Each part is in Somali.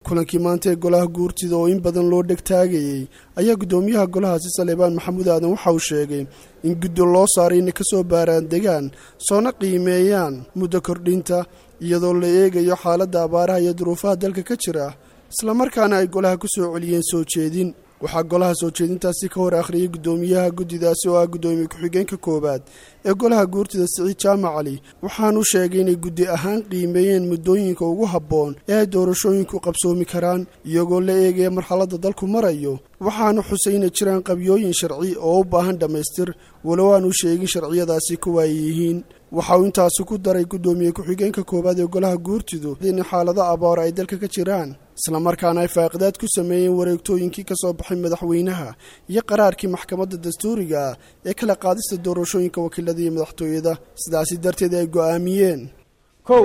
kulankii maanta ee golaha guurtida oo in badan loo dhegtaagayey ayaa guddoomiyaha golahaasi saleebaan maxamuud aadan waxa uu sheegay in guddi loo saaray inay ka soo baaraan degaan soona qiimeeyaan muddo kordhinta iyadoo la eegayo xaaladda abaaraha iyo duruufaha dalka ka jira islamarkaana ay golaha ku soo celiyeen soo jeedin waxaa golaha soo jeedintaasi ka hor akhriyay guddoomiyaha guddidaasi oo ah guddoomiye ku-xigeenka koowaad ee golaha guurtida siciid jaamac cali waxaanu sheegay inay guddi ahaan qiimeeyeen muddooyinka ugu habboon ee ay doorashooyinku qabsoomi karaan iyagoo la eegaya marxaladda dalku marayo waxaanu xusay inay jiraan qabyooyin sharci oo u baahan dhammaystir walow aanu sheegin sharciyadaasi kuwa ay yihiin waxa uu intaasi ku daray guddoomiye ku-xigeenka koowaad ee golaha guurtidu in xaalado abaar ay dalka ka jiraan islamarkaana ay faaqidaad ku sameeyeen wareegtooyinkii ka soo baxay madaxweynaha iyo qaraarkii maxkamadda dastuuriga ah ee kala qaadista doorashooyinka wakiilada iyo madaxtooyada sidaasi darteed ay go'aamiyeen kow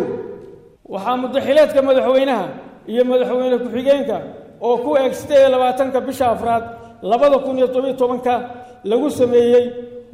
waxaa muddaxileedka madaxweynaha iyo madaxweyne ku-xigeenka oo ku eeg siddeed iyo labaatanka bisha afraad labada kun iyo todobiyo tobanka lagu sameeyey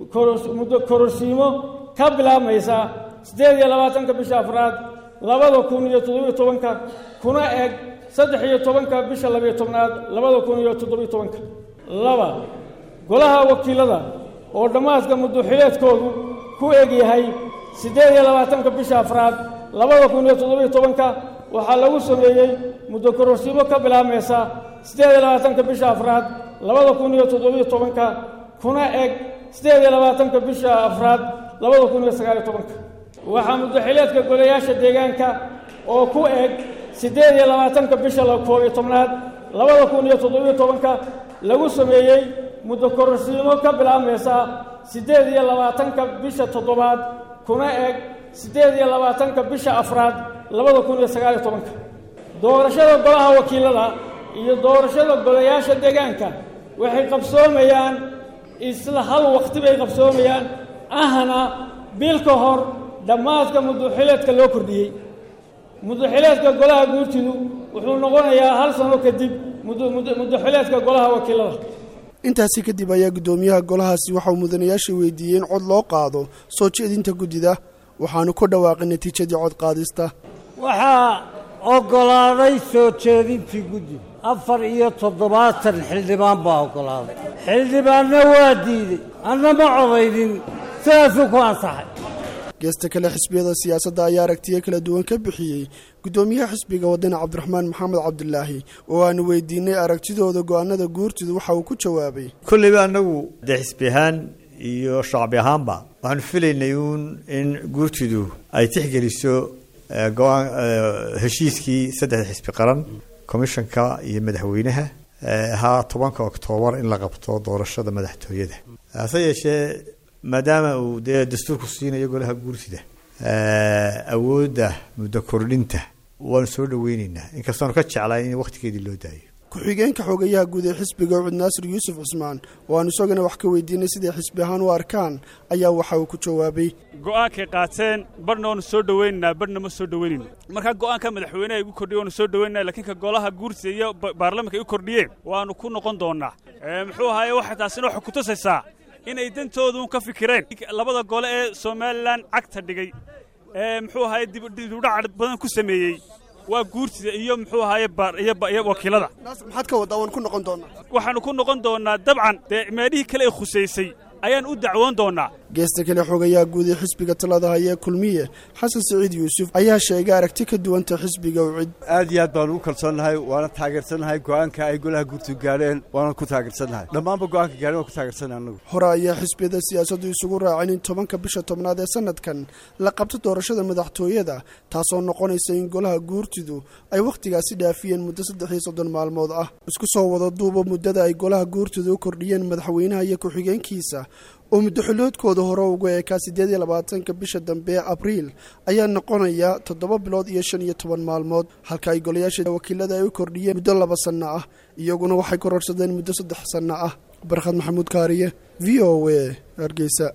muddo kororsiimo ka bilaabmaysa siddeed iyo labaatanka bisha afraad labada kun iyo toddobiyo tobanka kuna eg saddex iyo tobanka bisha labiyo tobnaad labada kun iyo toddobiyo tobanka laba golaha wakiilada oo dhammaadka muddoxileedkoodu ku eg yahay siddeed iyo labaatanka bisha afraad labada kun iyo toddobiyo tobanka waxaa lagu sameeyey muddo kororsiimo ka bilaabmaysa siddeed iyo labaatanka bisha afraad labada kun iyo toddobiyo tobanka kuna eg siddeed iyo labaatanka bisha afraad labada kun iyo sagaaliyo tobanka waxaa muddoxileedka golayaasha deegaanka oo ku eg siddeed iyo labaatanka bisha koob iyo tobnaad labada kun iyo toddobiyo tobanka lagu sameeyey muddo kororsiimo ka bilaabmaysa siddeed iyo labaatanka bisha toddobaad kuna eg siddeed iyo labaatanka bisha afraad labada kun iyo sagaaliyo tobanka doorashada golaha wakiilada iyo doorashada golayaasha deegaanka waxay qabsoomayaan isla hal waqti bay qabsoomayaan ahna bil ka hor dhammaadka muddoxileedka loo kordhiyey muddoxileedka golaha guurtidu wuxuu noqonayaa hal sano kadib muddoxileedka golaha wakiilada intaasi kadib ayaa guddoomiyaha golahaasi waxauu mudanayaasha weydiiyey in cod loo qaado soo jeedinta guddida waxaanu ku dhawaaqay natiijadii cod qaadista waxaa oggolaaday soo jeedintii guddiga afar iyo toddobaatan xildhibaan baa oggolaaday xildhibaanna waa diidey anna ma codaynin sidaasuu ku ansaxay geesta kale xisbiyada siyaasadda ayaa aragtiyo kala duwan ka bixiyey guddoomiyaha xisbiga wadani cabdiraxmaan maxamed cabdilaahi oo aanu weydiinay aragtidooda go'aanada guurtidu waxa uu ku jawaabay kolleyba annagu dee xisbi ahaan iyo shacbi ahaanba waxaanu filaynay uun in guurtidu ay tixgeliso go-aan heshiiskii saddexda xisbi qaran komishanka iyo madaxweynaha ahaa tobanka oktoobar in la qabto doorashada madaxtooyada hase yeeshee maadaama uu dee dastuurku siinayo golaha guurtida awoodda muddo kordhinta waanu soo dhaweyneynaa inkastoonu ka jeclayn in wakhtigeedii loo daayo ku-xigeenka xogayaha guud ee xisbiga ucud naasir yuusuf cusmaan oo aanu isagana wax ka weydiinay siday xisbi ahaan u arkaan ayaa waxa uu ku jawaabay go'aankay qaateen barhna waanu soo dhaweynaynaa barhna ma soo dhaweynayno markaa go'aanka madaxweyneha igu kordhiye waanu soo dhaweynana lakiin ka golaha guurtida iyo baarlamanka igu kordhiyeen waanu ku noqon doonnaa muxuu ahaaye waxay taasina waxay ku tusaysaa inay dantooduun ka fikireen labada gole ee somalilan cagta dhigay ee muxuu ahaaye dibudhac badan ku sameeyey waa guurtida iyo muxuu ahaaye iyo wakiilada maxaad ka waddaa waan ku noqon doonnaa waxaannu ku noqon doonnaa dabcan dee meelihii kale ee khusaysay ayaan u dacwoon doonnaa geesta kale xogayaha guud ee xisbiga talada haya kulmiye xasan siciid yuusuf ayaa sheegay aragti ka duwanta xisbiga ucid aad iyo aad baanu u kalsoonnahay waana taageersannahay go'aanka ay golaha guurtu gaadheen waana ku taageersannahay dhammaanba go'aanka gaadheen waan ku taageersannahay annagu hore ayaa xisbiyada siyaasaddu isugu raaceen in tobanka bisha tobnaad ee sanadkan la qabto doorashada madaxtooyada taasoo noqonaysa in golaha guurtidu ay wakhtigaasi dhaafiyeen muddo saddex iyo soddon maalmood ah isku soo wada duuba muddada ay golaha guurtidu u kordhiyeen madaxweynaha iyo ku-xigeenkiisa oo muddoxiloodkooda hore uga eekaa siddeed iyo labaatanka bisha dambe ee abriil ayaa noqonaya toddoba bilood iyo shan iyo toban maalmood halka ay golayaasha wakiilada ay u kordhiyeen muddo laba sanno ah iyaguna waxay kororsadeen muddo saddex sanno ah barkhad maxamuud kaariye v o a hargeysa